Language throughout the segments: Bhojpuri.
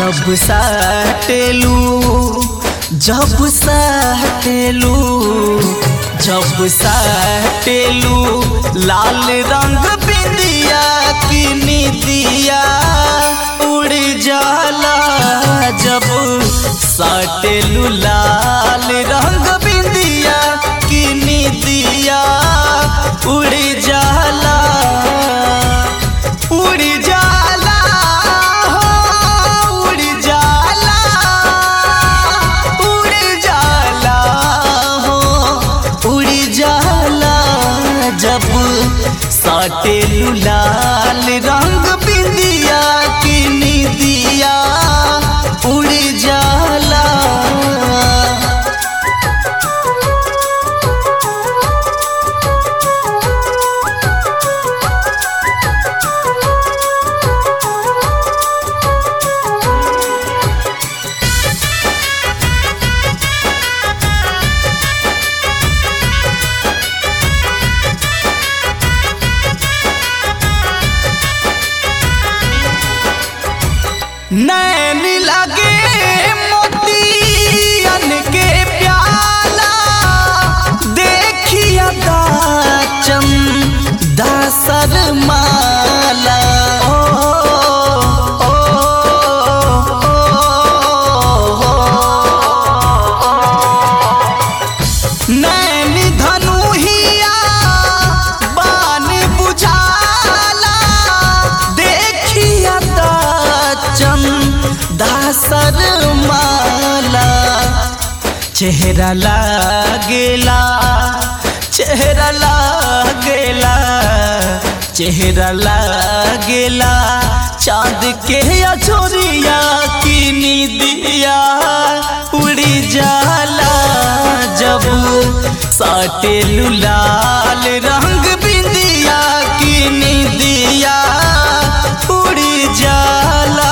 जब साटेलू जब साटेलू जब साटेलू लाल रंग बिंदिया की निदिया उड़ जाला जब साटेलू लाल रंग बिंदिया की निदिया उड़ जाला उड़ जाला हो उड़ जाला उड़ जाला हो उड़ जाला जब साटे लाल रंग बिंदिया की निदिया उड़ जाला नैन लगे मोतियन के प्याला देखिया दाचम दासर माला ओ, ओ, नैन धनुहिया बान बुझाला देखिया दाचम दासर माला चेहरा लागेला चेहरा लागेला चेहरा लागेला चांद के अछोरिया की निदिया उड़ी जाला जब साटे लाल रंग बिंदिया की निदिया उड़ी जाला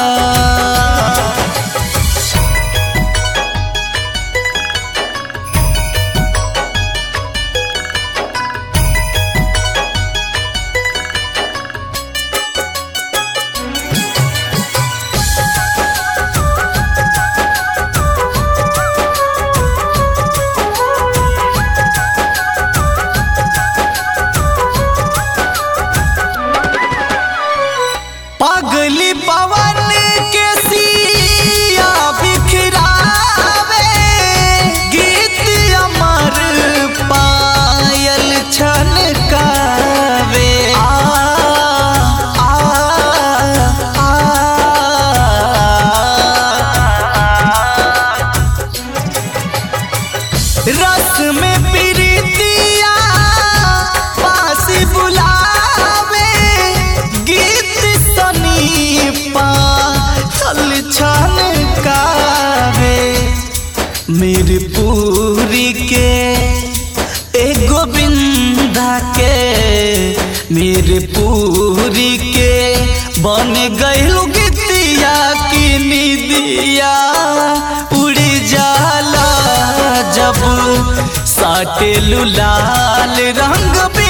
पगली पवन के सिया बिखरावे गीत अमर पायल छनकावे आ, आ, आ, रस में प्रीतिया पास बुलावे गीत सनीपा हल छन कावे मेरी पूरी के ए गोविंदा के मेरे पूरी के बन गइल गीतिया की निदिया उड़ जाला जब साटे लाल रंग